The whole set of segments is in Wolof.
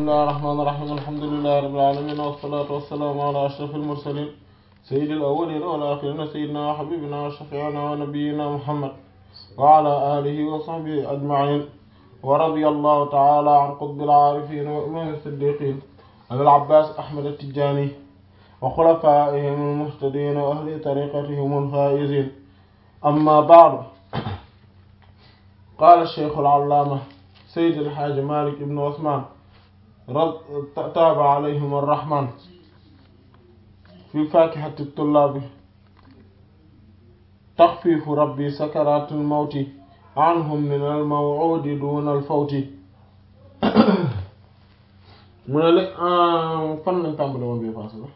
bismillahir rahmanir rahim alhamdulillahi rabbil alamin wassalatu wassalamu ala ashrafil mursalin sayyidil awwalin wal akhirin sayyidina wa habibina wa shafi'ina wa nabiyyina muhammad wa ala alihi wa sahbihi ajma'in wa radiyallahu ta'ala an qutbil arifin wa imam as-siddiqin abil abbas ahmad at-tijani wa khulafa'ihim al-muhtadin wa ahli tariqatihim al-faizin amma ba'du qala ash-shaykh al-allama sayyid al-hajj malik ibn usman تاب عليهم الرحمن في فاكهة الطلاب تخفيف ربي سكرات الموت عنهم من الموعود دون الفوت mu ne la fan lañ tàmbale woon bi passé la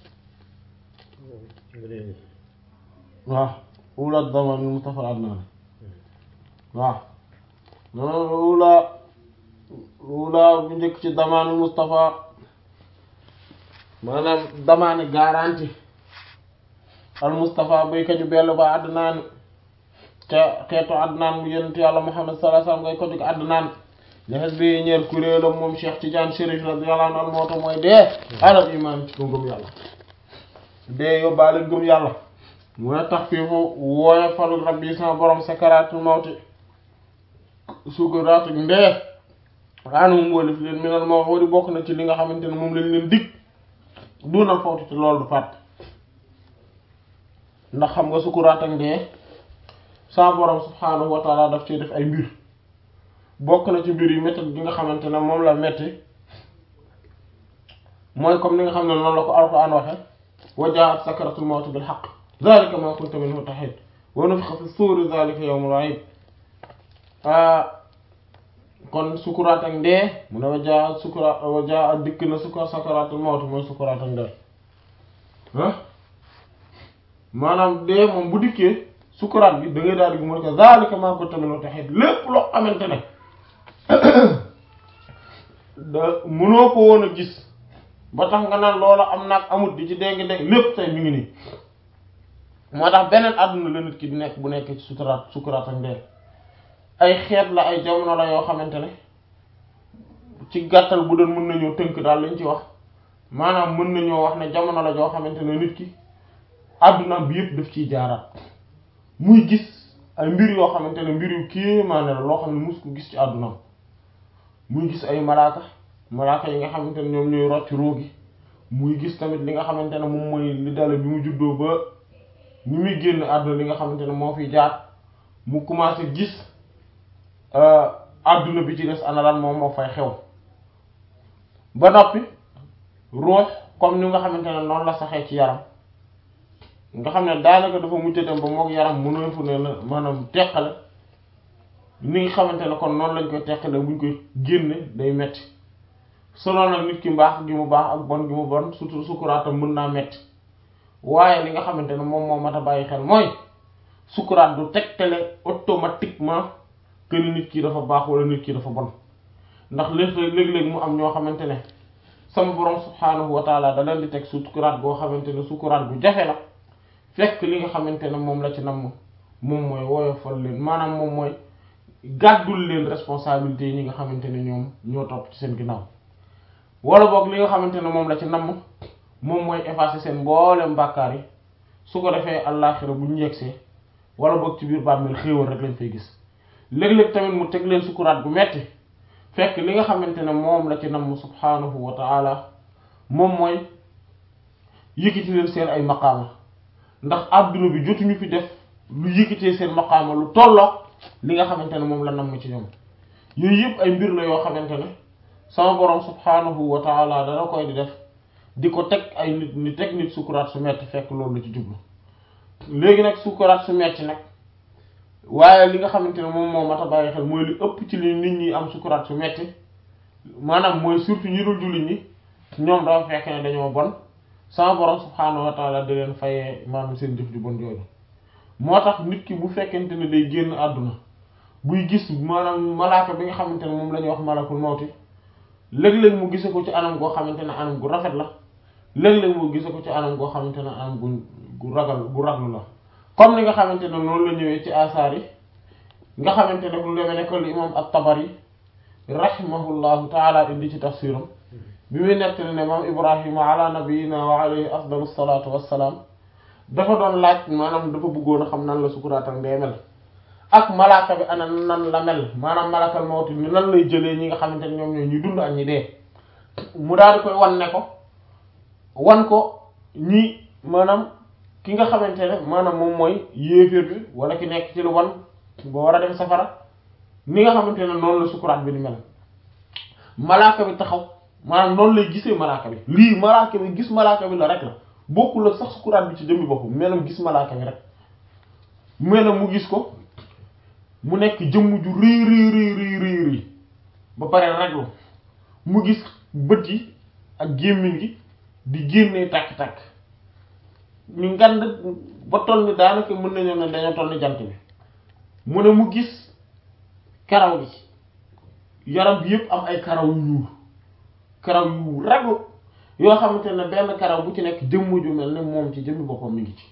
waaw ula daman Mustafa Adnan waaw noonu ula wula bu njëkk ci damaanu Moustapha maanaam damaani garanti al Moustapha bay kaju bellu ba Adnaan te xeetu Adnaan mu yonent yàlla Muhammad sallallahu alayhi wasallam ngay ko jóg Adnaan ñaxet bi ñeer kuréelam moom Cheikh Tidiane Chérif radiyallahu anhu moo tax mooy dee alal iman ci ko ngëm yàlla dee yóbbaale ngëm yàlla mu ne tax fii fu wooye fal rabbi sama borom sakaraatul mawti sukaraatu ndee xaanum wólif leen minal moo wari bokk na ci li nga xamante ne moom lañ leen dig dunal fawtu ci loolu du fàtt ndax xam nga sukuraat ak ndee sa borom subhaanahu wa taala daf ci def ay mbir bokk na ci mbir yi métti bi nga xamante ne moom la metti mooy comme ni nga xam ne noonu la ko alquran waxe wa jaa'at sakaratul mawti bil haqq zalika ma kunta minhu tahid wa nufixa fi suuri zalika yawmul wa'id kon sukuraat ak ndee mu ne wajaa sukuraat wajaa dikk na sukuraat sakaraatul mawti mooy sukuraat ak ndee ah maanaam dee moom bu dikkee sukuraat bi da ngay daal di mu ne ko zaalika maa kunta minhu tahiid lépp loo xamante ne da mënoo ko woon a gis ba tax nga naan loola am naag amut di ci dégg dégg lépp tey mi ngi nii moo tax beneen àdduna la nit ki di nekk bu nekk ci sukuraat sukuraat ak ndee ay xeet la ay jamono la yoo xamante ne ci gàttal bu doon mën nañoo tënk daal lañ ci wax maanaam mën nañoo wax ne jamono la joo xamante ne nit ki àdduna bi yëpp daf ciy jaaraat muy gis ay mbir yoo xamante ne mbir yu kéemaane la loo xam ne mus ko gis ci àdduna muy gis ay malaaka malaaka yi nga xamante ne ñoom ñooy rocc roogi muy gis tamit li nga xamante ne moom mooy li dale bi mu juddoo ba ni muy génn àdduna li nga xamante ne moo fi jaar mu commencé gis adduna bi ci des ana lan moom moo fay xew ba noppi ruux comme ni nga xamante ne noonu la saxee ci yaram nga xam ne daanaka dafa mujj dem ba mook yaram mënoo fu ne la maanaam teqale ni nga xamante ne kon noonu lañ koy teqale buñ koy génne day metti selon nag nit ki mbaax gi mu baax ak bon gi mu bon surtout sukkuraatam mën naa metti waaye li nga xamante ne moom moo mat a bàyyi xel mooy sukkuraat du tegtale automatiquement que ni nit ki dafa baax wala nit ki dafa bon ndax léeg-léeg mu am ñoo xamante ne sama borom subhaanahu wa taala da leen di teg sukuraat goo xamante ne sukuraat bu jafe la fekk li nga xamante ne moom la ci namm moom mooy woyofal leen maanaam moom mooy gàddul leen responsabilité yi ñi nga xamante ne ñoom ñoo topp ci seen ginnaaw wala boog li nga xamante ne moom la ci namm moom mooy effacer seen mboolem bàkkaar yi su ko defee àllaaxira bu ñu yegsee wala boog ci biir bàmmeel xéewal rek lañ fay gis léeg-léeg tamit mu teg leen sukuraat bu metti fekk li nga xamante ne moom la ci namm subhaanahu wa ta'ala moom mooy yëkkati leen seen ay maqaama ndax adduna bi jotuñu fi def lu yëkkatee seen maqaama lu tolloo li nga xamante ne moom la namm ci ñoom yooyu yëpp ay mbir la yoo xamante ne sama borom subhaanahu wa ta'ala dana koy di def di ko teg ay nit ni teg nit sukuraat su metti fekk loolu la ci jublu léegi nag sukuraat su metti nag waaye li nga xamante ne moom moo mat a bàyyi xel mooy li ëpp ci li nit ñi am sukuraat su metti maanaam mooy surtout ñi dul jullit ñi ñoom dafa fekk ne dañoo bon sama borom subhaanahu wa taala da leen fayee maanaam seen jëf ju bon jooju moo tax nit ki bu fekkente ne day génn àdduna buy gis maanaam malaaka bi nga xamante ne moom la ñuy wax malakul mawti léeg-léeg mu gise ko ci anam goo xamante ne anam gu rafet la léeg-léeg mu gise ko ci anam goo xamante ne anam gu gu ragal gu raglu la comme ni nga xamante ne noonu la ñëwee ci asaar yi nga xamante ne lu demee ne ko li imam at-Tabari rahimahullahu taala indi ci tafsiram bi muy nettali ne moom ibrahima ala nabiyina wa alayhi afdalu salatu wassalaam dafa doon laaj maanaam dafa bëggoon a xam nan la sukuraatam dee mel ak malaaka bi ana nan la mel maanaam malakal mawti ni nan lay jëlee ñi nga xamante ne ñoom ñooy ñuy dund ak ñi dee mu daal di koy wan ne ko wan ko ñi maanaam ki nga xamante ne maanaam moom mooy yéeféer bi wala ki nekk ci lu wan ba war a dem safara ni nga xamante ne noonu la sukuraat bi di mel malaaka bi taxaw maanaam noonu lay gisee malaaka bi lii malaaka bi gis malaaka bi la rek la bokkul ak sax sukuraat bi ci jëmmi boppam melam gis malaaka bi rek melam mu gis ko mu nekk jëmm ju rii rii rii rii rii rii ba pare raglu mu gis bët yi ak gémmiñ gi di génnee tàkk-tàkk ñu ngand ba toll ni daanaka mën nañu ne dañoo toll ni jant bi mu ne mu gis karaw gi yaram bi yëpp am ay karaw yu ñuul karaw yu raglu yoo xamante ne benn karaw bu ci nekk jëmm ju mel ne moom ci jëmmi boppam mi ngi ci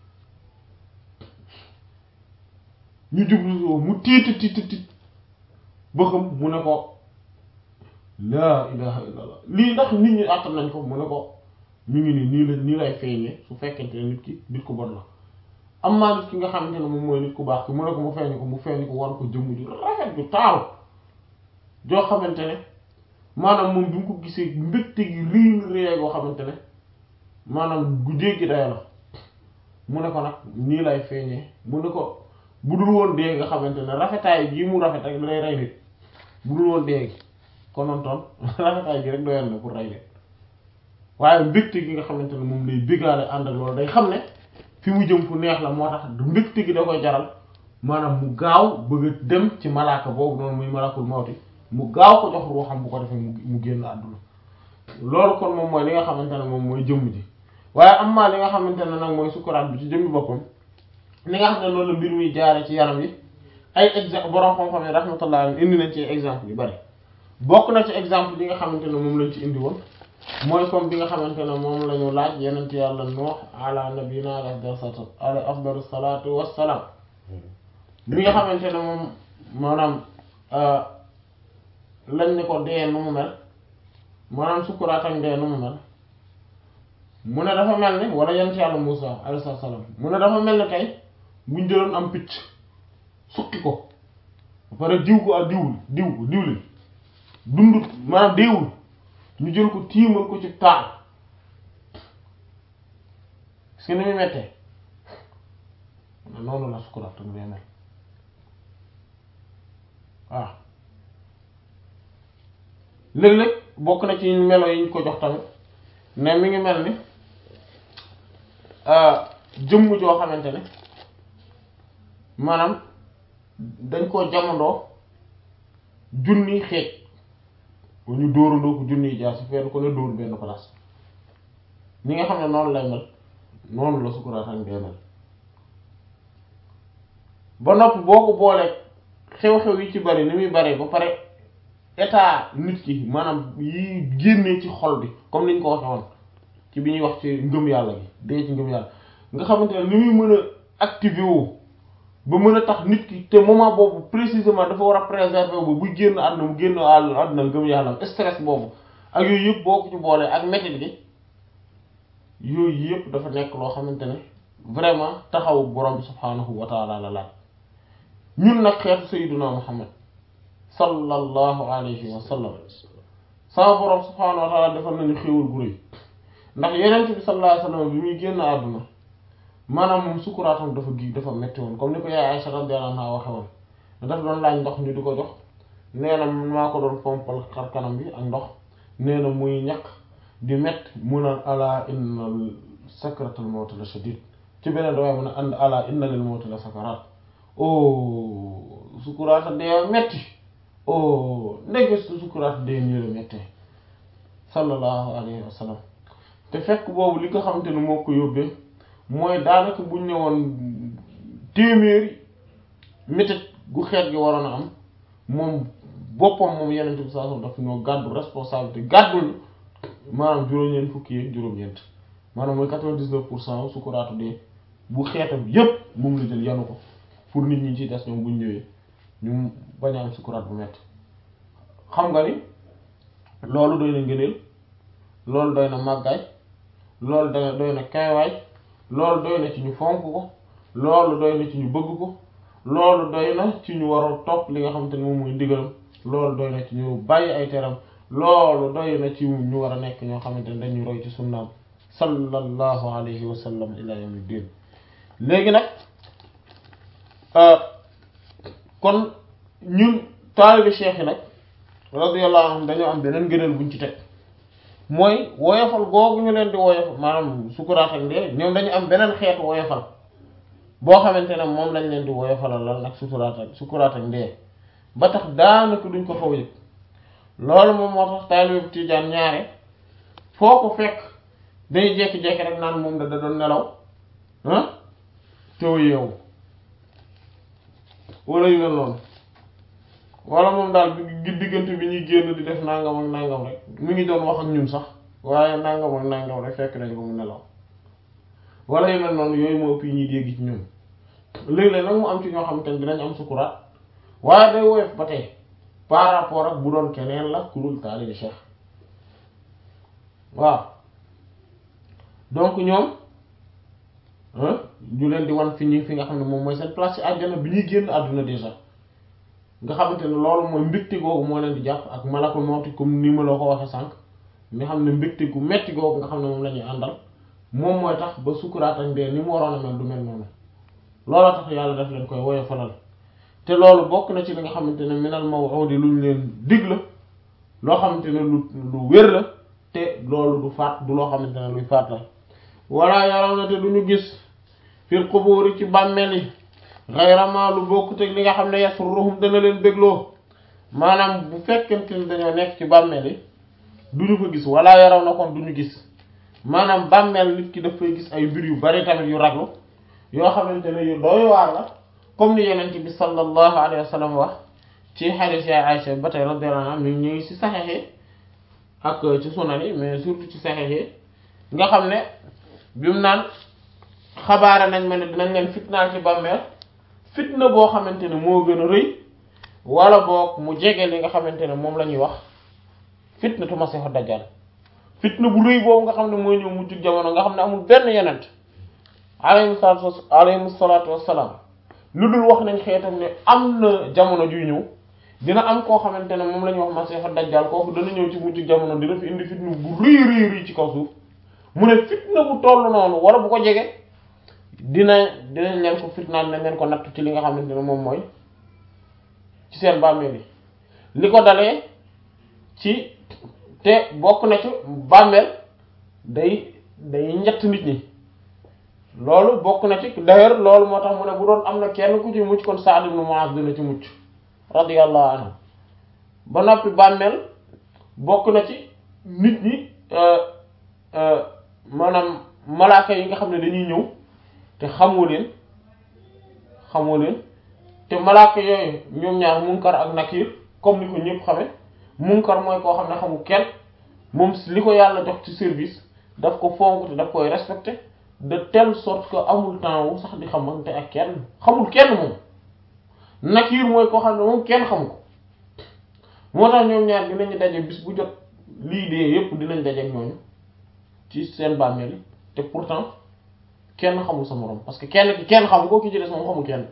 ñu jublu mu tiiti tiiti tiit ba xam mu ne ko laa ilaha illallah lii ndax nit ñi àttan nañ ko mu ne ko ñu ngi nii nii la nii lay feeñee su fekkente ne nit ki nit ku bon la am maa nit ki nga xamante ne moom mooy nit ku baax ki mu ne ko mu feeñu ko mu feeñu ko wan ko jëmm ju rafet ju taaru joo xamante ne maanaam moom bi mu ko gisee mbégte gi riin réy goo xamante ne maanaam gu jéggi day la mu ne ko nag nii lay feeñee mu ne ko bu dul woon dee nga xamante ne rafetaay gii mu rafet rek day rey nit bu dul woon dee gi konontoon rafetaay gi rek doyoon na pour rey nit waaye mbégte gi nga xamante ne moom lay béggaale ànd ak loolu day xam ne fi mu jëm fu neex la moo tax du mbégte gi da koy jaral maanaam mu gaaw bëgg a dem ci malaaka boobu noonu muy malakul mawti mu gaaw ko jox ruuxam bu ko defee mu génn àdduna loolu kon moom mooy li nga xamante ne moom mooy jëmm ji waaye am maa li nga xamante ne nag mooy sukuraat bi ci jëmmi boppam li nga xam ne loolu la mbir muy jaare ci yaram yi ay exemple borom xam-xam yi rahmatullah indi nañ ci exemple yu bari bokk na ci exemple yi nga xamante ne moom lañ ci indi woon mooy comme bi nga xamante ne moom la ñu laaj yeneen ci yàlla nuux ala nabina ala afdalu salaatu wassalaam li nga xamante ne moom maanaam lañ ne ko dee nu mu mel maanaam sukkuraatam dee nu mu mel mu ne dafa mel ni wala yeneen ci yàlla Muusa alayhi salaam mu ne dafa mel ni tey buñ jëloon am picc suqi ko ba pare diw ko ak diwul diw ko diwlin dundut maanaam deewul ñu jël ko tiimal ko ci taal parce que ni muy mettee noonu la sukuraat tam day mel waaw léeg-léeg bokk na ci melo yi ñu ko jox tamit ne mi ngi mel ni jëmm joo xamante ne maanaam dañ koo jamandoo junni xeej bu ñu dóorandoo ko junni jaar si fenn ko ne dóor benn place ñi nga xam ne noonu lay mel noonu la sukkuraatam dee mel ba noppi boo ko boolee xew-xew yi ci bari ni muy bari ba pare état nit ki maanaam yi génnee ci xol bi comme niñ ko waxe woon ci bi ñuy wax ci ngëm yàlla gi dee ci ngëm yàlla nga xamante ne ni muy mën a activé wu ba mën a tax nit ki te moment boobu précisément dafa war a préserver wu buy génn àdduna mu génn àdduna ngëm yàlla stress boobu ak yooyu yëpp boo ko ci boolee ak métit gi yooyu yëpp dafa nekk loo xamante ne vraiment taxawu borom bi subhaanahu wa taala la laaj ñun nag xeetu sayyiduna muhammad sallallahu alayhi wa sallam sama borom subhaanahu wa taala defal nañu xéewal gu rëy ndax yeneen bi sallallahu alayhi wa sallam bi muy génn àdduna maanaam moom sukkuraatam dafa gi dafa metti woon comme ni ko yaay Aisha radiyallahu anha waxe woon dafa doon laaj ndox ñu di ko jox nee na maa ko doon pompal xar kanam bi ak ndox nee na muy ñaq di mett mu naan ala inna sakratul mawt la shadid ci beneen dawaaye mu ne and ala inna lil mawt la sakarat o sukkuraata dee metti o ndeke su sukkuraata dee nii la mettee sallallahu alayhi wa sallam te fekk boobu li nga xamante ne moo ko yóbbee mooy daanaka buñ ne woon téeméeri métit gu xeet gi waroon a am moom boppam moom yenente bi saa daf ñoo gàddu responsabilité gàddul maanaam juróom-ñeent fukki yeeg juróom-ñeent maanaam mooy quatre-vingt-dix-neuf pour cent sukuraatu dee bu xeetam yépp moom la jël yanu ko pour nit ñi ci des ñoom buñ ñëwee ñu bañ a am sukuraat bu metti xam nga ni loolu doy na ngëneel loolu doy na màggaay loolu doy doy na kaywaay loolu doy na ci ñu fonk ko loolu doy na ci ñu bëgg ko loolu doy na ci ñu war a topp li nga xamante ne moom mooy ndigalam loolu doy na ci ñu bàyyi ay teram loolu doy na ci ñu war a nekk ñoo xamante ne dañuy roy ci sunnaam sallallahu alayhi wa sallam ila yawmi din léegi nag kon ñun taalibi cheikh yi nag radiyallahu anhum dañoo am beneen ngëneel buñ ci teg mooy woyofal googu ñu leen di woyofal maanaam sukuraat ak ndee ñoom dañu am beneen xeetu woyofal boo xamante ne moom lañ leen di woyofalal lan nag sukuraat ak sukuraat ak ndee ba tax daanaka duñ ko xaw yëg loolu moom moo tax taalibe Tijaan ñaare foo ko fekk day jékki-jékki rek naan moom da da doon nelaw ah teew yeewu wala yu mel noonu wala moom daal bi diggante bi ñuy génn di def nangam ak nangam rek mu ngi doon wax ak ñun sax waaye nangam ak nangam rek fekk nañ ko mu nelaw wala yu mel noonu yooyu moo ëpp yi ñuy dégg ci ñun léeg-léeg nag mu am ci ñoo xamante ne dinañ am sukuraat waaye day woyof ba tey par rapport ak bu doon keneen la ku dul taalibe Cheikh waaw donc ñoom ñu leen di wan fi ñu fi nga xam ne moom mooy seen place ci àjjana bi ñuy génn àdduna déjà nga xamante ne loolu mooy mbégte googu moo leen di jàpp ak malakul mawti comme ni ma la ko waxee sànq nga xam ne mbégte gu metti googu nga xam ne moom la ñuy àndal moom mooy tax ba sukuraat ak dee ni mu waroon a mel du mel noonu looloo tax yàlla daf leen koy woyofalal te loolu bokk na ci li nga xamante ne minal maw'udi lu ñu leen dig la loo xamante ne lu lu wér la te loolu du faat du loo xamante ne luy faat la walla yaraw na te du ñu gis fil quburi ci bàmmeel yi ghayra ma lu bokkut ak li nga xam ne yasurruhum dana leen bégloo maanaam bu fekkente ni dañoo nekk ci bàmmeel yi du ñu ko gis walla yaraw na kon du ñu gis maanaam bàmmeel nit ki daf fay gis ay mbir yu bari tamit yu raglu yoo xamante ne yu doy waar la comme ni yonent bi sallallahu alayhi wa sallam wax ci hadith ya Aisha ba tey radiyallahu anha ñu ngi ci saxexe ak ci sunan yi mais surtout ci saxexe nga xam ne bi mu naan xabaare nañ ma ne dinañ leen fitnaal ci bàmmeel fitna boo xamante ne moo gën a rëy wala boog mu jege li nga xamante ne moom la ñuy wax fitnatu masiixu dajjal fitna bu rëy boobu nga xam ne mooy ñëw mujj jamono nga xam ne amul benn yonent alayhi salaatu alayhi salaatu wassalaam lu dul wax nañ xeetam ne am na jamono juy ñëw dina am koo xamante ne moom la ñuy wax masiixu dajjal kooku dana ñëw ci mujj jamono dina fi indi fitna bu rëy rëy rëy ci kaw suuf mu ne fitna bu toll noonu wala bu ko jege dina dinañ leen ko fitnaan nañ leen ko natt ci li nga xamante ne moom mooy ci seen bàmmeel yi li ko dalee ci te bokk na ci bàmmeel day day ñett nit ñi loolu bokk na ci d'ailleurs loolu moo tax mu ne bu doon am na kenn ku ci mucc kon Sa'd ibn Mu'adh dina ci mucc radiyallahu anhu ba noppi bàmmeel bokk na ci nit ñi maanaam malaaka yi nga xam ne dañuy ñëw te xamoo leen xamoo leen te malaaka yooyu ñoom ñaar munkar ak nakir comme ni ko ñëpp xame munkar mooy koo xam ne xamul kenn moom li ko yàlla jox ci service daf ko fonk te daf koy respecté de telle sorte que amul temps wu sax di xamante ak kenn xamul kenn moom nakir mooy koo xam ne moom kenn xamu ko moo tax ñoom ñaar dinañu daje bis bu jot lii dee yépp dinañ daje ak ñooñu ci seen bàmmeel yi te pourtant kenn xamul sa moroom parce que kenn ki kenn xamu ko ki ci des moom xamul kenn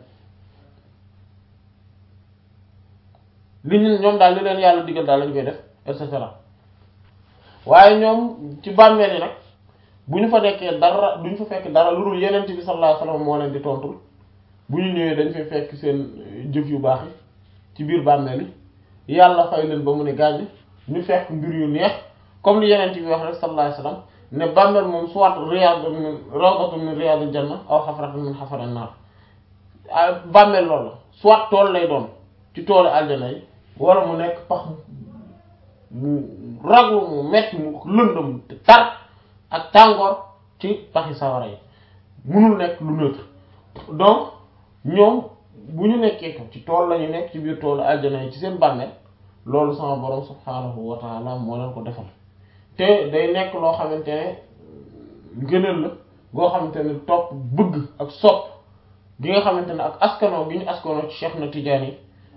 li ñu ñoom daal li leen yàlla digal daal lañ koy def et cetera waaye ñoom ci bàmmeel yi nag bu ñu fa nekkee dara du ñu fa fekk dara lu dul yeneen bi sallallahu alayhi wasallam moo leen di tontul bu ñu ñëwee dañ fay fekk seen jëf yu baax yi ci biir bàmmeel yi yàlla fay leen ba mu ne gàññ ñu fekk mbir yu neex comme li yeneen bi wax rek sallallahu alayhi wasallam ne bàmmeel moom soit riyadun min rawdatun min riyadil janna aw xafratun min xafarin naar bàmmeel loolu la soit tool lay doon ci toolu aljana yi wala mu nekk pax mu raglu mu metti mu lëndëm te tar ak tàngoor ci paxi sawara yi munul nekk lu neutre donc ñoom bu ñu nekkee ko ci tool lañu nekk ci biir toolu aljana yi ci seen bàmmeel loolu sama borom subhaanahu wa taala moo leen ko defal te day nekk loo xamante ne gënal la goo xamante ne topp bëgg ak sopp gi nga xamante ne ak askanoo gi ñu askanoo ci Cheikh na Tidiane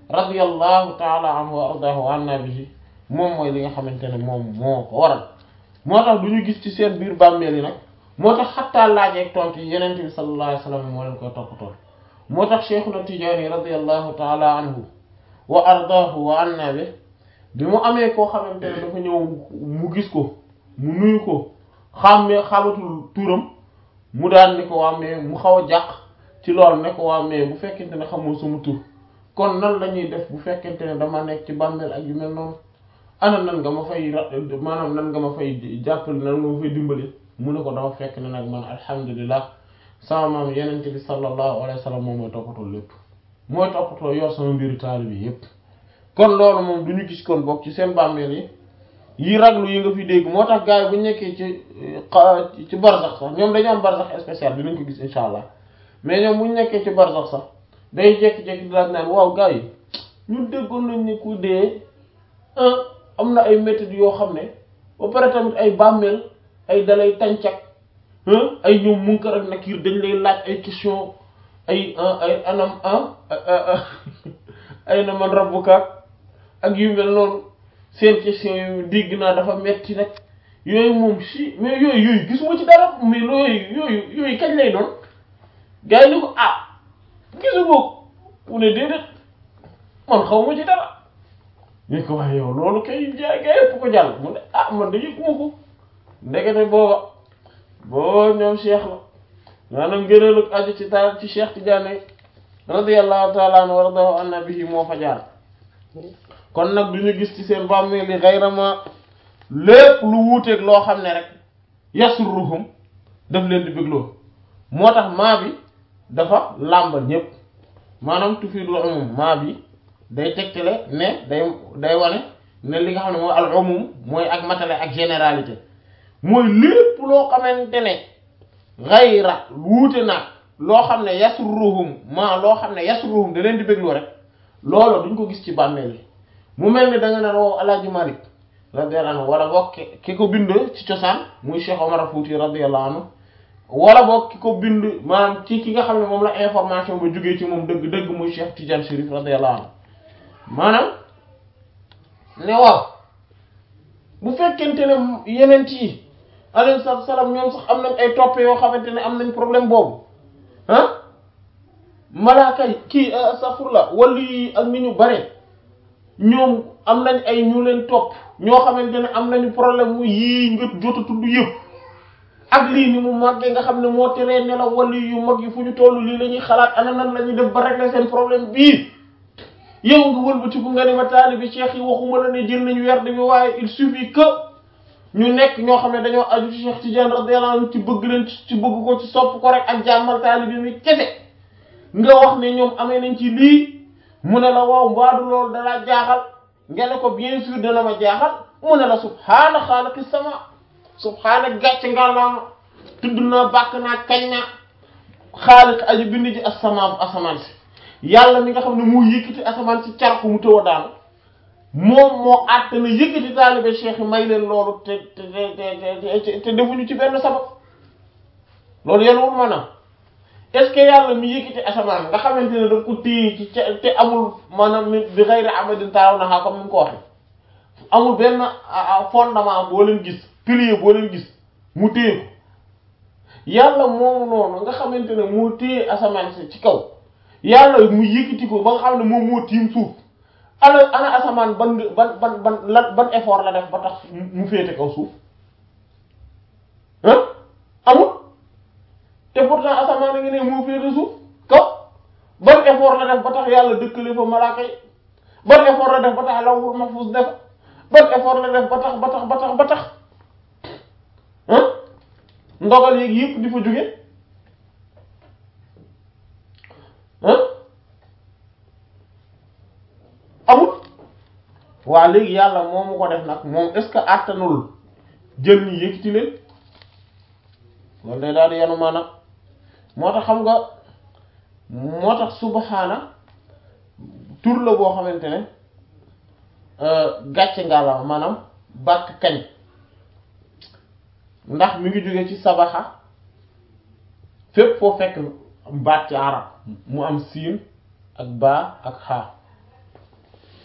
radiyallahu taala anhu wa ardahu wa anna bihi moom mooy li nga xamante ne moom moo ko waral moo tax du ñu gis ci seen biir bàmmeel yi nag moo tax xattaa laajeeg tontu yi yenente bi sallallahu alayhi wa sallam moo leen koy toppatoon moo tax cheikhuna tijaani radiyallahu taala anhu wa ardaahu wa anna bi bi mu amee koo xamante ne dafa ñëw mu gis ko mu nuyu ko xàmmee xamatul turam mu daan ni ko waa mais mu xaw a jàq ci loolu ne ko waa mais bu fekkente ne xamoo sama tur kon nan la ñuy def bu fekkente ne dama nekk ci bàmmeel ak yu mel noonu ana nan nga ma fay maanaam nan nga ma fay jàppale nan nga ma fay dimbali mu ne ko dafa fekk ne nag man alhamdulilah sama maam yenente bi sallallahu alayhi wa sallam moom mooy toppatoo lépp mooy toppatoo yor sama mbiru taalibe bi yépp kon loolu moom du ñu gis kon bokk ci seen bàmmeel yi yi raglu yi nga fi dégg moo tax gars yi bu ñu nekkee ci ci barzax sax ñoom dañu am barzax spécial dinañ ko gis insha allah mais ñoom bu ñu nekkee ci barzax sax day jékki-jékki di laaj naan waaw gars yi ñun déggoon nañ ni ku dee am na ay méthodes yoo xam ne ba pare tamit ay bàmmeel ay dalay tàncak ay ñoom Munkar ak Nakiir dañ lay laaj ay question ay ay anam ay na man rabbuka ak yu mel noonu seen question yu dégg naa dafa metti nag yooyu moom si mais yooyu yooyu gisuma ci dara mais yooyu yooyu yooyu kañ lay doon gars yi ni ko ah gisu boog mu ne déedéet man xaw ma ci dara ñu ko wax yow loolu kay jaay gaa yëpp ko jàll mu ne ah man de yëguma ko ndekete booba boo ñoom cheikh la maanaam ngëneel ak aju ci taal ci cheikh Tidiane radiyallahu taala anhu wa radahu anna bihi moo fa jaar kon nag du ñu gis ci seen bàmmeel li xayrama lépp lu wuuteeg loo xam ne rek yasurruhum daf leen di bégloo moo tax maa bi dafa làmbal ñépp maanaam tufidul umum maa bi day tegtale ne day day wane ne li nga xam ne mooy al umum mooy ak matale ak généralité mooy lépp loo xamante ne xayra wuute nag loo xam ne yasurruhum maa loo xam ne yasurruhum da leen di bégloo rek loolu duñ ko gis ci bàmmeel yi mu mel ni da nga naan wow alaaji Malik radiyallahu anhu wala boog ki ko bind ci cosaan muy Cheikh Omar Fouti radiyallahu anhu wala boog ki ko bind maanaam ci ki nga xam ne moom la information ba jógee ci moom dëgg dëgg muy Cheikh Tidiane Chérif radiyallahu anhu maanaam ne waaw bu fekkente ne yeneen yi alayhi salaatu salaam ñoom sax am nañ ay toppe yoo xamante ne am nañ problème boobu ah malaaka yi kii safurla wala yi ak ni ñu bare ñoom am nañ ay ñu leen topp ñoo xamante ne am nañu problème mu yii nga jot a tudd yëpp ak lii ni mu màggee nga xam ne moo teree nelaw wala yu mag yi fu ñu toll lii la ñuy xalaat ana nan la ñuy def ba régler seen problème bii yow nga wëlbatiku nga ne ma taalibi cheikh yi waxuma la ne jël nañu werd bi waaye il suffit que ñu nekk ñoo xam ne dañoo aju ci Cheikh Tidiane radiyallahu anhu ci bëgg leen ci bëgg ko ci sopp ko rek ak jàmmal taalibi mi kese nga wax ne ñoom amee nañ ci lii mu ne la waaw mbaadu loolu dalaa jaaxal nga ne ko bien sûr dana ma jaaxal mu ne la subhaana xaalaqi sama subhaana gàcce ngàllaama tudd naa bàkk naa kañ naa xaaliq aji bind ji asamaan asamaan si yàlla mi nga xam ne moo yëkkati asamaan si car ko mu tëw a daanu moom moo àtt na yëkkati taalibe cheikh yi may leen loolu te te te te defuñu ci benn sabab loolu yéen wul maanaam est-ce que yàlla mi yëkkati asamaan nga xamante ne daf ko téye ci ca te amul maanaam bi xëyri amadin taaw naxaa comme ni mu ko waxee amul benn fondement boo leen gis pilier boo leen gis mu téye ko yàlla moomu noonu nga xamante ne moo téye asamaan si ci kaw yàlla mu yëkkati ko ba nga xam ne moom moo tiim suuf ana ana asamaan ban ban ban ban lan ban effort la def ba tax mu féete kaw suuf ah amul te pourtant asamaan a ngi ne moo féete suuf kaw ban effort la def ba tax yàlla dëkkale fa malaaka yi ban effort la def ba tax lawhul mahfuz def ban effort la def ba tax ba tax ba tax ba tax ah ndogal yeeg yëpp di fa jóge ah amul waa léegi yàlla moomu ko def nag moom est-ce que àttanul jël ñi yëkkati leen loolu day daal di yanu maanaam moo tax xam nga moo tax subhaana tur la boo xamante ne gàcce ngàlla maanaam bàkk kañ ndax mi ngi jóge ci sabaxa fépp foo fekk baat ci arab mu am siin ak baa ak xaa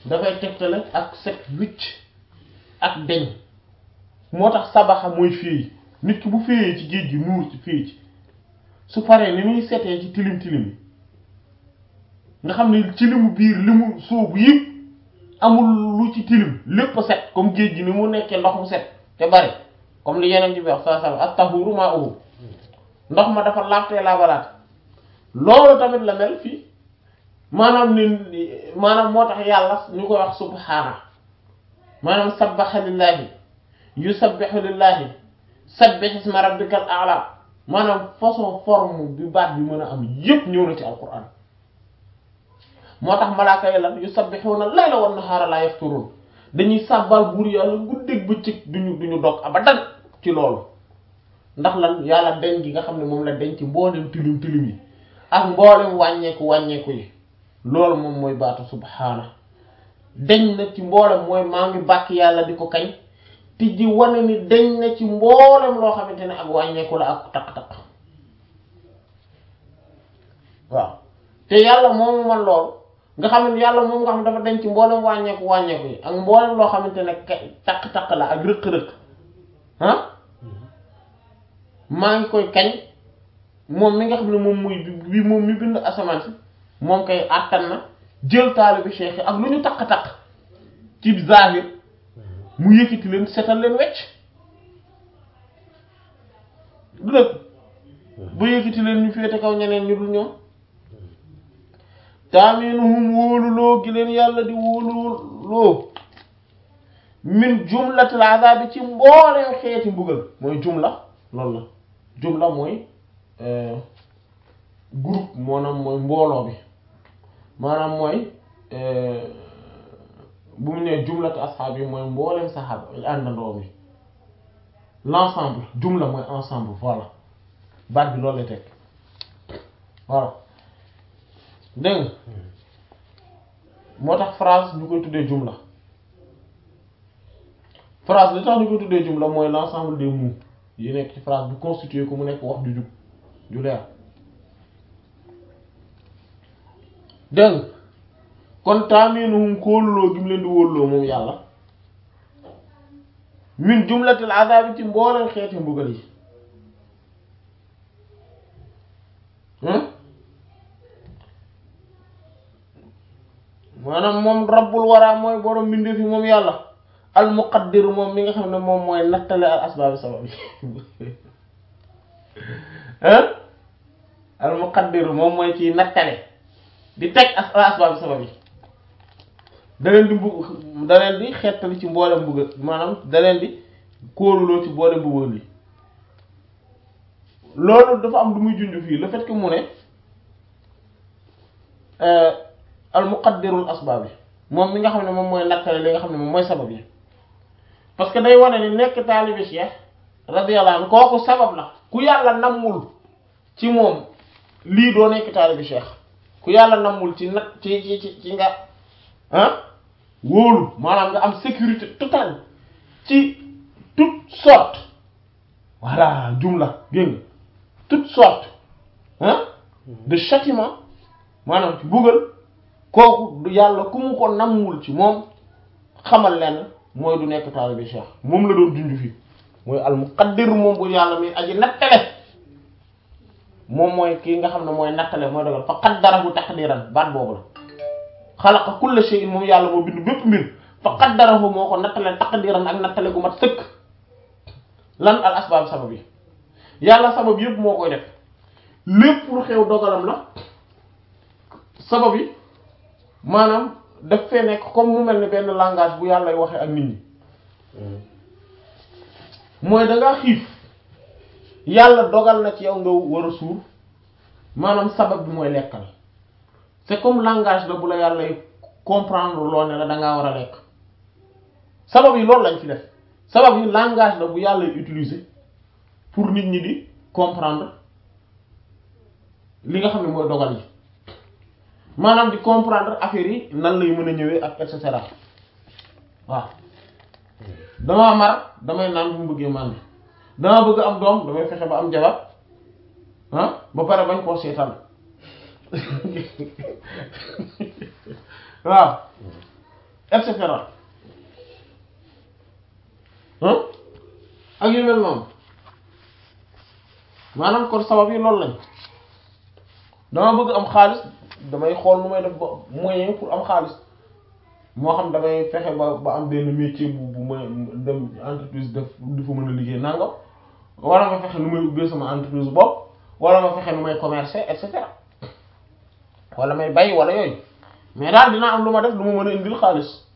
dafay tegtale ak set wicc ak deñ moo tax sabaxa mooy féey nit ki bu féeyee ci géej gi nuur ci féey ci su paree ni muy setee ci tilim tilim yi nga xam ne ci limu biir li mu sóobu yëpp amul lu ci tilim lépp set comme géej gi ni mu nekkee ndox mu set te bari comme li yeneen ci bi wax saa saa at-tahuru ma'uhu ndox ma dafa laabtee laabalaat loolu tamit la mel fii maanaam ni maanaam moo tax yàlla ñu koy wax subhaana maanaam sabbaha lillahi yusabbihu lillahi sabbih isma rabbikal a'la maanaam façon forme bi baat bi mën a am yépp ñëw na ci alquran moo tax malaaka yi lan yusabbihuna layla wan nahaara la yafturun dañuy sàbbal buur yàlla guddeeg bëccëg duñu duñu dog abadan ci loolu ndax lan yàlla deñ gi nga xam ne moom la deñ ci mboolem tilim tilim yi ak mboolem wàññeeku wàññeeku yi loolu moom mooy baatu subhaana deñ na ci mboolem mooy maa ngi bàkk yàlla di ko kañ te ji wane ni deñ na ci mboolem loo xamante ne ak wàññeeku la ak taq-taq waaw te yàlla moomu man loolu nga xam ne yàlla moom nga xam dafa deñ ci mboolem wàññeeku wàññeeku yi ak mboolem loo xamante ne taq-taq la ak rëq-rëq ah maa ngi koy kañ moom mi nga xam ne moom muy bi moom mi bind asamaan si moom kay àttan na jël taalibi cheikh ak lu ñu taq-taq ci zahir mu yëkkati leen setal leen wecc du dëkk ba yëkkati leen ñu féete kaw ñeneen ñu dul ñoom taaminuhum wóoluloo gi leen yàlla di wóoluloo min jumlatil azabi ci mbooleen xeeti mbugal mooy jumla loolu la jumla mooy groupe maanaam mooy mbooloo bi maanaam mooy bu mu nee jumlatu asxaab yi mooy mbooleem saxaaba àndandoo mi l'ensemble jumla mooy ensemble voilà baat bi loolu lay teg voilà dégg nga moo tax phrase ñu koy tuddee jumla phrase li tax ñu koy tuddee jumla mooy l'ensemble des mots yi nekk ci phrase bi constitué ko mu nekk wax ju jub ju leer dégg nga kon taaminuhum kóoluloo gi mu leen di wóoluloo moom yàlla min jumlatil azabi ci mbooleen xeeti mbugal yi maanaam moom rabbul wara mooy borom mbindeef yi moom yàlla al muqaddir moom mi nga xam ne moom mooy nattale al asbaabi sabab yi hein al muqaddir moom mooy ci nattale di teg as al asbaabi sabab yi da leen di mbug da leen di xettali ci mboolem mbugal maanaam da leen di kóoluloo ci mboolem mbugal yi loolu dafa am lu muy junj fii le fait que mu ne al muqaddirul asbaab yi moom mi nga xam ne moom mooy nattale li nga xam ne moom mooy sabab yi parce que day wane ni nekk taalibi Cheikh radiyallahu anhu kooku sabab la ku yàlla nammul ci moom lii doo nekk taalibi Cheikh ku yàlla nammul ci nag ci ci ci ci nga ah wóolu maanaam nga am sécurité totale ci toute sorte voilà jumla dégg nga toute sorte ah de châtiment maanaam ci buggal kooku du yàlla ku mu ko nammul ci moom xamal leen mooy du nekk taalibi cheikh moom la doon junj fii mooy al muqaddir moom bu yàlla mi aji nattale moom mooy kii nga xam ne mooy nattale mooy dogal fa qaddarahu taqdiran baat boobu la xalaqa kulla shay'in moom yàlla moo bind bépp mbir fa qaddarahu moo ko nattale taqdiran ak nattale gu mat sëkk lan al asbaab sabab yi yàlla sabab yëpp moo koy def lépp lu xew dogalam la sabab yi maanaam daf fee nekk comme mu mel ni benn langage bu yàlla waxee ak nit ñi mooy da ngaa xiif yàlla dogal na ci yow nga war a suur maanaam sabab bi mooy lekkal c'est comme langage la bu la yàlla comprendre loo ne la da ngaa war a lekk sabab yi loolu lañ ci def sabab yi langage la bu yàlla utiliser pour nit ñi di comprendre li nga xam ne mooy dogal yi maanaam di comprendre affaire yi nan lay mën a ñëwee ak et cetera waaw damaa mar damay naan bu mu bëggee màndi damaa bëgg am doom damay fexe ba am jabar ah ba pare bañ koo seetaan waaw et cetera ah ak yu mel noonu maanaam kon sabab yi loolu lañ dama bëgg am xaalis damay xool nu may def ba moyen pour am xaalis moo xam damay fexe ba ba am benn métier bu bu ma dem entreprise def di fa mën a liggéey nangam wala ma fexe nu may ubbee sama entreprise bopp wala ma fexe nu may commercer et cetera wala may bay wala yooyu mais daal dina am lu ma def lu ma mën a indil xaalis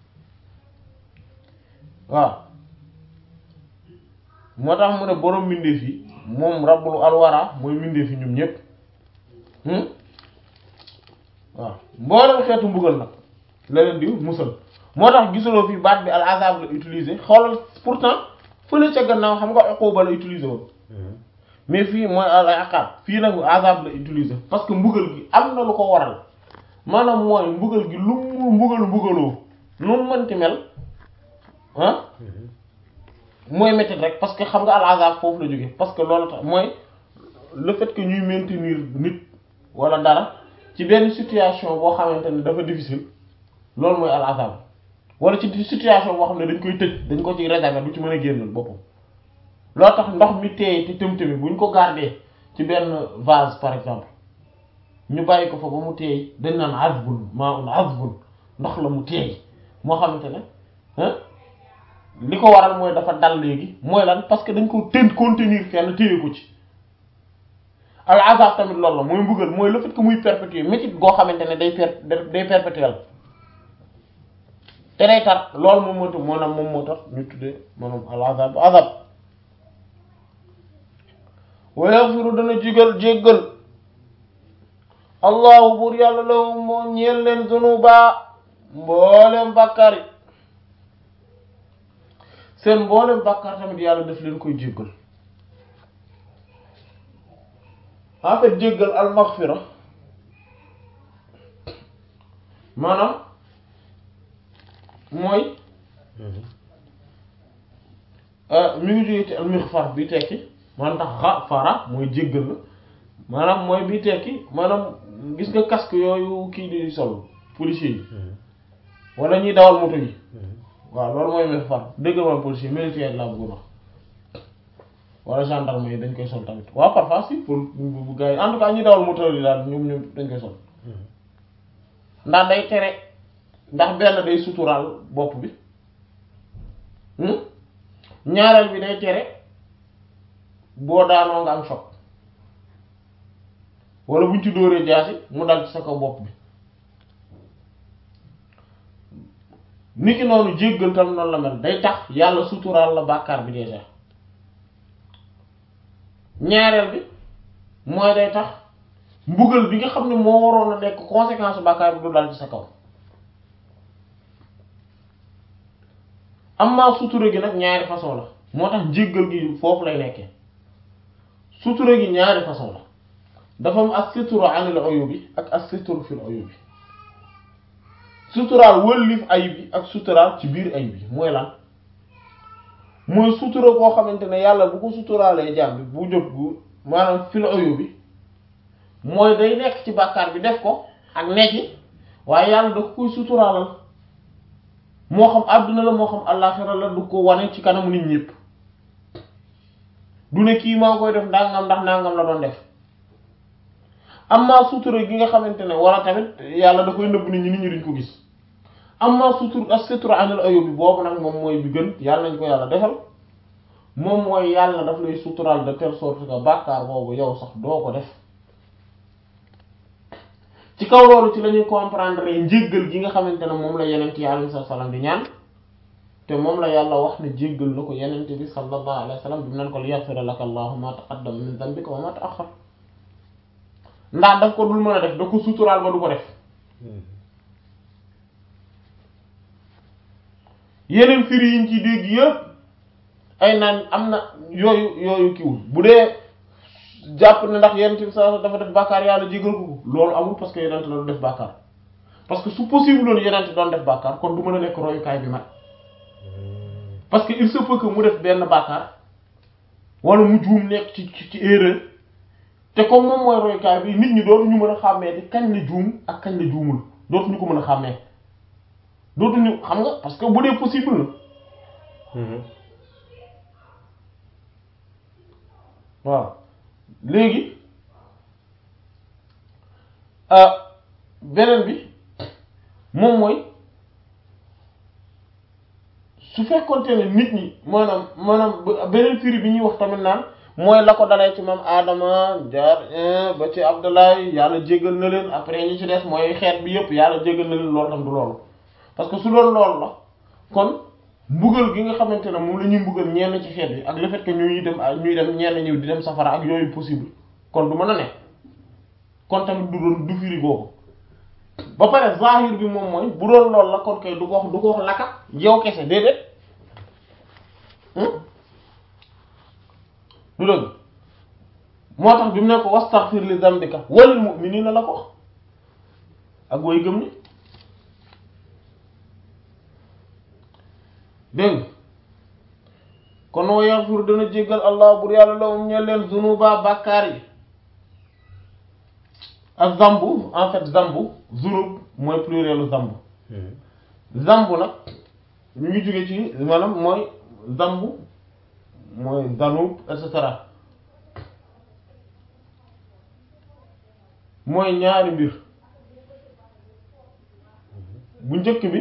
waaw moo tax mu ne borom mbindeef yi moom rabbul alwara mooy mbindeef yi ñoom ñépp waaw mboolem xeetu mbugal nag la leen di musal moo tax gisuloo fi baat bi al azab la utiliser xoolal pourtant fële ca gannaaw xam nga uquba la utiliser woon mais fii mooy al iqab fii nag azab la utiliser parce que mbugal gi am na lu ko waral maanaam mooy mbugal gi lu mu mbugal mbugaloo lu mu mënti mel ah mooy métti rek parce que xam nga al azab foofu la jóge parce que loolu tax mooy le fait que ñuy maintenir nit wala dara ci benn situation boo xamante ne dafa difficile loolu mooy al azab wala ci situation boo xam ne dañ koy tëj dañ ko ci réserver du ci mën a génnal boppam loo tax ndox mi teey te tëm-tëmi bu ñu ko garder ci benn vase par exemple ñu bàyyi ko fa ba mu teey dañ naan azbun ma'un azbun ndox la mu teey moo xamante ne li ko waral mooy dafa dal léegi mooy lan parce que dañ ko tën contenir fenn téye ko ci al azab tamit loolu la mooy mbugal mooy le fait que muy perpétuer métit goo xamante ne day per day perpétuel te day tar loolu moom moo tax maanaam moom moo tax ñu tuddee maanaam al azab azab wa yaghfiru dana jigal jéggal allahu buur yàlla la moo ñeel leen zunuba mbooleem bàkkaar yi seen mbooleem bàkkaar tamit yàlla daf leen koy jéggal en fait jéggal al maghfira maanaam mooy mi ngi jógee ci al mighfar bi tekki maanaam tax xafara mooy jéggal la maanaam mooy bi tekki maanaam gis nga casque yooyu kii di sol policier yi wala ñuy dawal moto yi waaw loolu mooy mighfar dëgg mooy policier militaire laa bëgg wax wala gendarme yi dañ koy sol tamit waaw parfois si pour bu gars yi en tout cas ñuy dawal moto yi daal ñoom ñoom dañ koy sol ndax day tere ndax benn day suturaal bopp bi ñaareel bi day tere boo daanoo nga am choc wala buñ ci dóoree jaasi mu dal ci sa kaw bopp bi niki noonu jéggal tam noonu la mel day tax yàlla suturaal la bàkkaar bi déjà ñaareel bi mooy day tax mbugal bi nga xam ne moo waroon a nekk conséquence bàkkaar bi du dal ci sa kaw amma sutura gi nag ñaari façon la moo tax njéggal gi foofu lay nekkee sutura gi ñaari façon la dafa am as-sitru anil uyubi ak as-sitru fil uyubi suturaal wëllif ayib yi ak suturaal ci biir ayib yi mooy lan mooy sutura koo xamante ne yàlla bu ko suturaalee jaam bi bu jóg bu maanaam fil uyubi mooy day nekk ci bàkkaar bi def ko ak nekki waaye yàlla da ko koy suturaalal moo xam àdduna la moo xam àllaaxira la du ko wane ci kanamu nit ñépp du ne kii maa koy def ndàngam ndax ndàngam la doon def amma sutura gi nga xamante ne wala tamit yàlla da koy nëbb nit ñi nit ñi duñ ko gis amma sutur as-sitru anil uyubi boobu nag moom mooy bi gën yàlla nañ ko yàlla defal moom mooy yàlla daf lay suturaal de telle sorte que bàkkaar boobu yow sax doo ko def ci kaw loolu ci la ñuy comprendre njéggal gi nga xamante ne moom la yenent yi alayhi salaam di ñaan te moom la yàlla wax ne jéggal na ko yenent bi sallallahu alayhi wa sallam bi mu nan ko li yaghfira laka allahu ma taqaddama min dhanbika wa ma ta'akhkhar ndax daf ko dul mën a def da ko suturaal ba du ko def yeneen firi yiñ ci dégg yëpp ay naan am na yooyu yooyu kiwul bu dee jàpp ne ndax yenent bi sallallahu dafa def bàkkaar yàlla jégal ko loolu amul parce que yenent la du def bàkkaar parce que su possible loolu yenent doon def bàkkaar kon du mën a nekk royukaay bi mat parce que il se peut que mu def benn bàkkaar wala mu juum nekk ci ci erreur te comme moom mooy royukaay bi nit ñi dootuñu mën a xàmmee di kañ la juum ak kañ la juumul dootuñu ko mën a xàmmee dootuñu xam nga parce que bu dee possible na waaw léegi beneen bi moom mooy su fekkonte ne nit ñi maanaam maanaam beneen firi bi ñuy wax tamit naan mooy la ko dalee ci maam Adama jaar ba ci Abdoulaye yàlla jéggal na leen après ñi ci des mooy xeet bi yépp yàlla jéggal na leen loolu tam du loolu parce que su doon loolu la kon mbugal gi nga xamante ne moom la ñuy mbugal ñenn ci xeet bi ak le fait que ñuy dem ñuy dem ñenn ñëw di dem safara ak yooyu possible kon du mën a ne kon tamit du doon du firi googu ba pare zahir bi moom mooy bu doon loolu la kon kay du ko wax du ko wax laka yow kese déedéet du dëgg moo tax bi mu ne ko wastaghfir li dambika walil mu'minina la ko wax ak way gëm ni dégg kon wa yaghfir dana jéggal allah bur yàlla la um ñe leen zunuba bàkkaar yi ak zambu en fait zambu zunub mooy plurielu zambu zambu nag ñu ngi jóge ci maanaam mooy zambu mooy zanub et cetera mooy ñaari mbir bu njëkk bi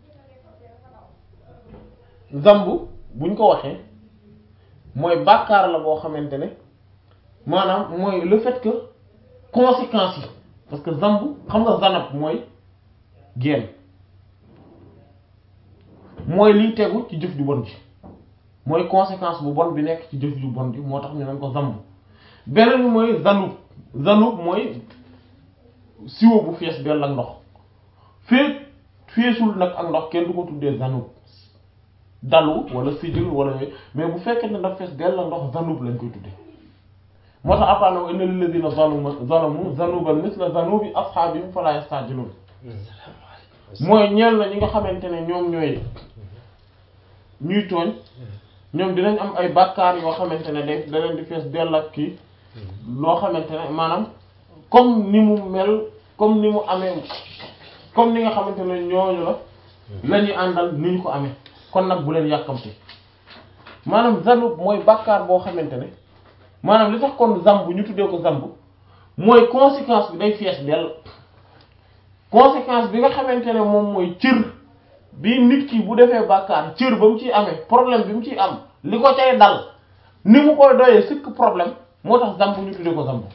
zambu buñ ko waxee mooy bàkkaar la boo xamante ne maanaam mooy le fait que conséquences yi parce que zambu xam nga zanab mooy génn mooy liy tegu ci jëf ju bon ji mooy conséquence bu bon bi nekk ci jëf ju bon ji moo tax ñu naan ko zambu beneen bi mooy zanub zanub mooy siwo bu fees dell ak ndox fee feesul nag ak ndox kenn du ko tuddee zanub dalu wala sijil wala yooyu mais bu fekkee ne daf fees dell ak ndox zanub lañ koy tuddee moo tax après nag inna lilladhina zalamu zalamu zanuban misla zanubi ashabihim fala yastajilun mooy ñeel na ñi nga xamante ne ñoom ñooy ñuy tooñ ñoom dinañ am ay bàkkaar yoo xamante ne day da leen di fees dell ak kii loo xamante ne maanaam comme ni mu mel comme ni mu amee comme ni nga xamante ne ñooñu la la ñuy àndal ni ñu ko amee kon nag bu leen yàkkamti maanaam zanub mooy bàkkaar boo xamante ne maanaam li tax kon zambu ñu tuddee ko zambu mooy conséquence bi day fees dell conséquence bi nga xamante ne moom mooy cër bi nit ki bu defee bàkkaar cër ba mu ciy amee problème bi mu ciy am li ko cay dal ni mu koy doyee sëkk problème moo tax zambu ñu tuddee ko zambu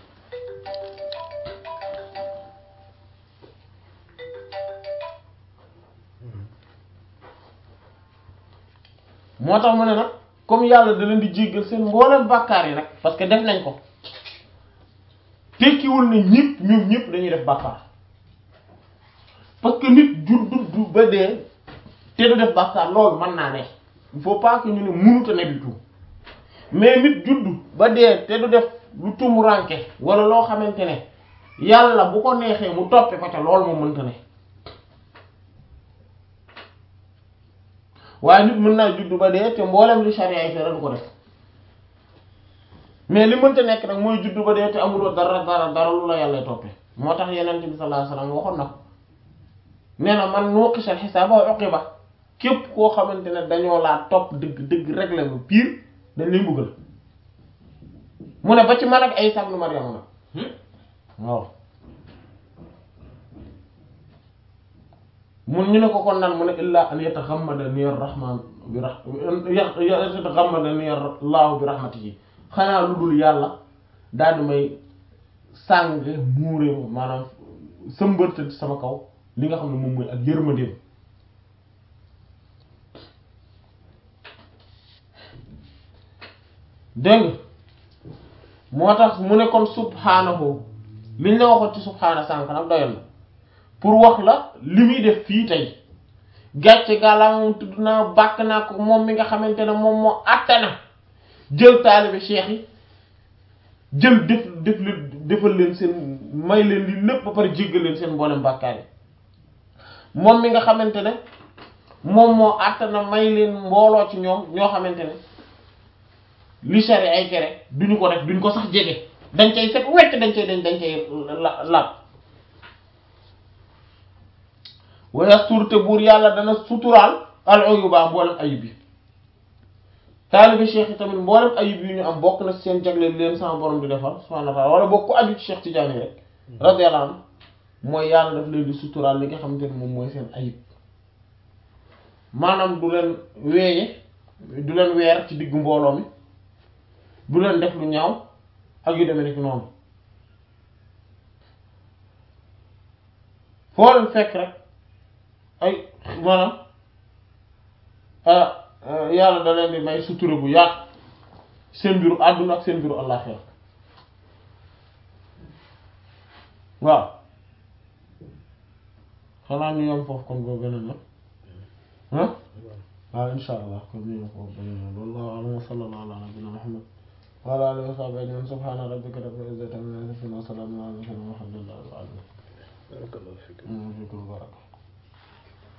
moo tax mu ne nag comme yàlla da leen di jéggal seen mboolem bàkkaar yi nag parce que def nañ ko tekkiwul ne ñëpp ñoom ñëpp dañuy def bàkkaar parce que nit jur du ba dee te du def bàkkaar loolu mën naa ne il faut pas que ñu ne mënut a ne du tout mais nit judd ba dee te du def lu tumuranke wala loo xamante ne yàlla bu ko neexee mu toppe ko ca loolu moo mënta ne waaye nit mën naa judd ba dee te mboolem li charia yi tere du ko def mais li mënta nekk nag mooy judd ba dee te amuloo dara dara dara lu la yàlla toppe moo tax yeneen bi sallallahu alayhi wasallam waxoon na ko nee na man nuqishal xisaaba wa uqiba képp koo xamante ne dañoo laa topp dëgg dëgg régler lu pire dañ lay mbugal mu ne ba ci man ak ay sabnu Maryam nag waaw mun ñu ne ko kon naan mu ne illaa an yataxammadani ar-rahman bi ra yataxammadani Allahu bi rahmatihi xanaa lu dul yàlla daal di may sàng muure maanaam sëmbërta sama kaw li nga xam ne moom mooy ak yërmandeem dégg moo tax mu ne kon subhaanahu liñ la waxoon ci subhaana sànk nag doyal na pour wax la li muy def fii tey gàcce gàllaa moom tudd naa bàkk naa ko moom mi nga xamante ne moom moo àttana jël taalibe cheikh yi jël def def leen defal leen seen may leen li lépp ba pare jéggal leen seen mboolem bàkkaar yi moom mi nga xamante ne moom moo àttana may leen mbooloo ci ñoom ñoo xamante ne li sari ay tere duñu ko def duñu ko sax jege dañ cay set wecc dañ cay dañ dañ cay la laab wa yastur te buur yàlla dana suturaal al uyuba mboolem ayib yi taalibe cheikh yi tamit mboolem ayib yi ñu am bokk na seen jagleel leen sama borom di defal subhanahu wa ta'ala wala bokk ku aju ci cheikh Tidiane rek radiyallahu anhu mooy yàlla daf leen di suturaal li nga xamante ne moom mooy seen ayib maanaam du leen weeye du leen weer ci diggu mbooloo mi du leen def lu ñaaw ak yu demee ni ki noonu foo leen fekk rek ay maanaam yàlla da leen di may sutura bu yaatu seen mbiru àdduna ak seen mbiru àllaaxira waaw xanaa ñu yom foofu kon boo beneen na ah waaw insha allah kon ñu yom foofu beneen na wallahu a'lam wa sallallahu ala nabiyyina muhammad wa ala alihi wa sahbihi ajma'in subhana rabbika rabbil izzati amma yasifun wa salamun ala al mursalin walhamdulillahi rabbil alamin barakallahu fiik fiikum baraka